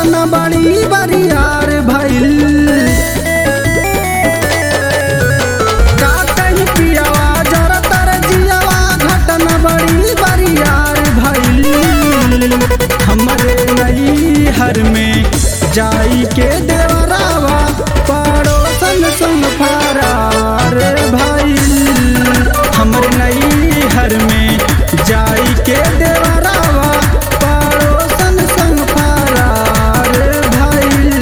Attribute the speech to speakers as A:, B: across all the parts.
A: घटना बड़ी बरियार भइल का कहीं पियावा जरा तर जियावा घटना बड़ी बरियार भइल हमरे नई हर में जाई के देवरावा पड़ोसन संग फरार भइल हमरे नई हर में जाई के देवरावा पड़ोसन संग फरार भइल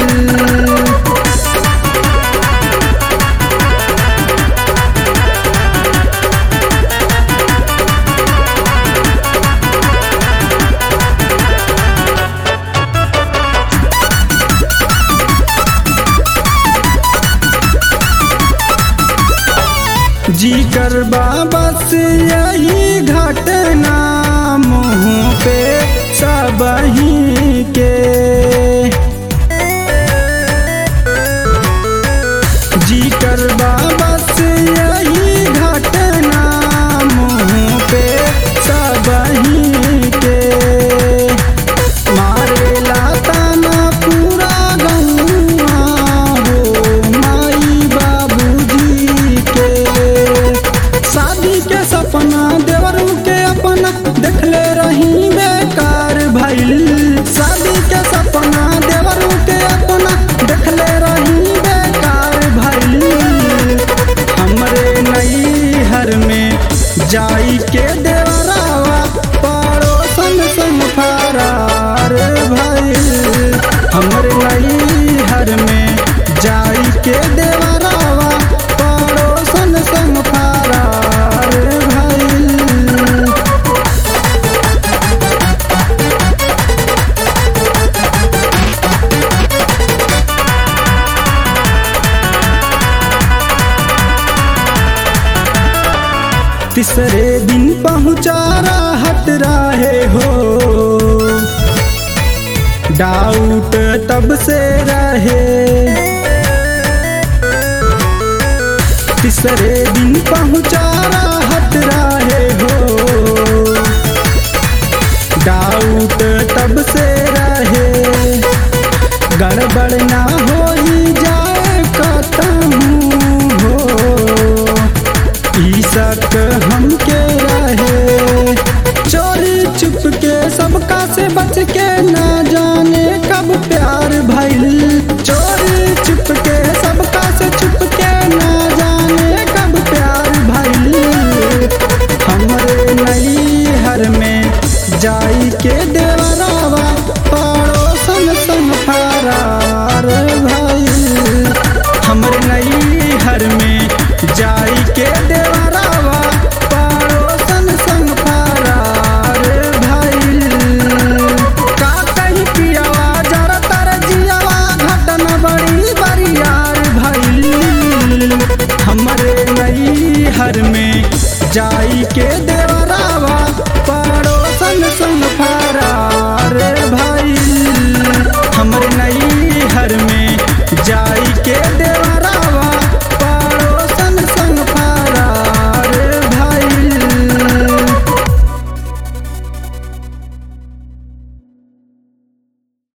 A: जी कर बस यही घटना मुँह पे सबही के जी कर बस यही घटना मुँह पे सबही के मारेला ताना पूरा गौआ हो माई बाबूजी के शादी के सपना देवरू के अपना देखले रही बेकार भइल शादी के सपना देवरू के अपना देखले रही बेकार भइल हमरे नई हर में जाई के देवरावा पड़ोसन संग फरार भइल हमरे नई हर में जाई के देवरावा पड़ोसन संग फरार भइल तीसरे दिन पहुँचा राहत रहे हो डाउट तब से रहे तीसरे दिन पहुँचा राहत रहे हो डाउट तब से रहे गड़बड़ ना हो ही जाए कतहूँ हो ई शक हमके रहे चोरी चुप के सबका से बच के ना जाने कब प्यार भइल चोरी चुप के सबका से छुप के ना जाने कब प्यार भइल हमरे नई हर में जाई के देवरावा पड़ोसन संग फरार भइल हमरे नई हर में